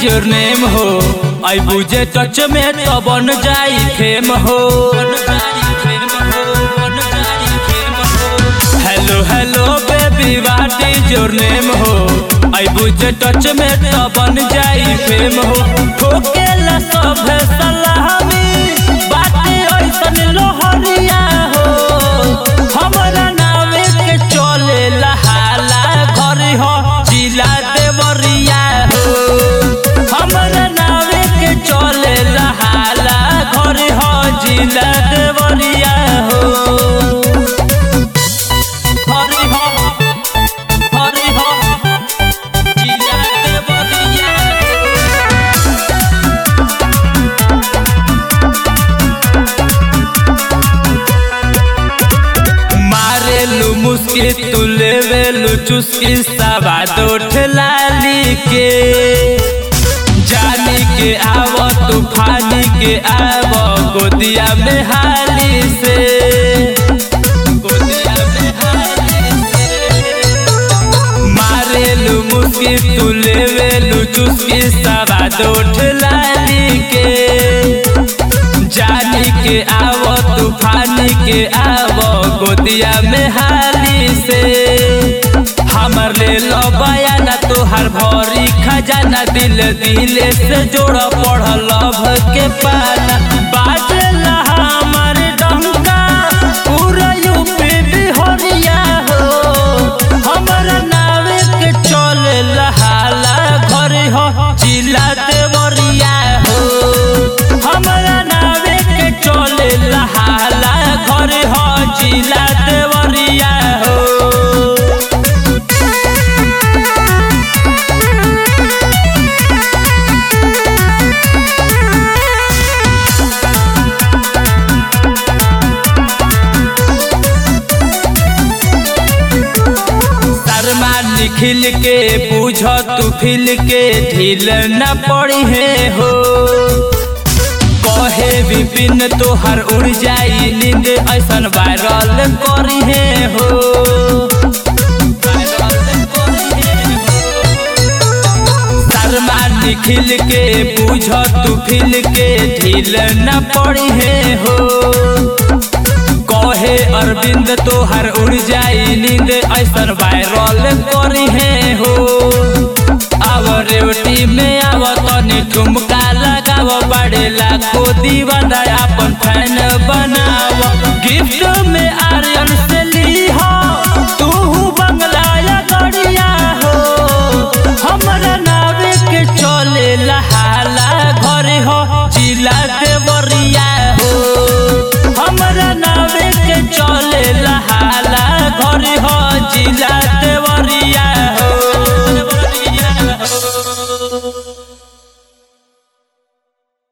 your name हो आई बुझे टच में तो बन जाई फेम हो hello hello baby what is your name हो आई बुझे टच में तो बन जाई फेम हो ठोकेला सब सलामी बाटे ऐसन लोहरिया हो हमरा नावे के चले हाला घर हो जिला देवरिया हो हमरा नावे के चले हाला घर हो जिला देवरिया हो हरि हो हरि हो जिला देवरिया मारेलू मुस्की तू लेवेलू चुस्की सवाद लाली के जानी के आव तूफानी के आव गोदिया में हाली से गोदिया में हाली से मारेलू मुस्की तू लेवेलू चुस्की सवाद लाली के जानी के आव तूफानी के आव गोदिया में हाली से हमर ले लो बयाना तोहर भरी खजाना दिल दिले से जोड़ पढ़ लभ के पाना बाजला हमर डंका पूरा यूपी बिहरिया हो हमर नावे के चले लहाला घर हो जिला देवरिया हो हमरा नावे के चले लहाला घर हो जिला देवरिया हो शर्मा निखिल के पूछ तू फिल के ढील न पड़ी है हो कहे विपिन तोहर उड़ जाई नींद ऐसन वायरल करी है हो शर्मा निखिल के पूछ तू फिल के ढील न पड़ी है हो कहे अरविंद तोहर उड़ जाई नींद ऐसन वायरल करी है हो आव रेवटी में आव तनी ठुमका लगाव बड़े लाखो दीवाना अपन फैन बनाव गिफ्ट में आर्यन से ली हो तू बंगला या गड़िया हो हमरा नावे के चले लहाला घर हो जिला देवरिया हो हमरा नावे के चले लहाला घर हो जिला देवरिया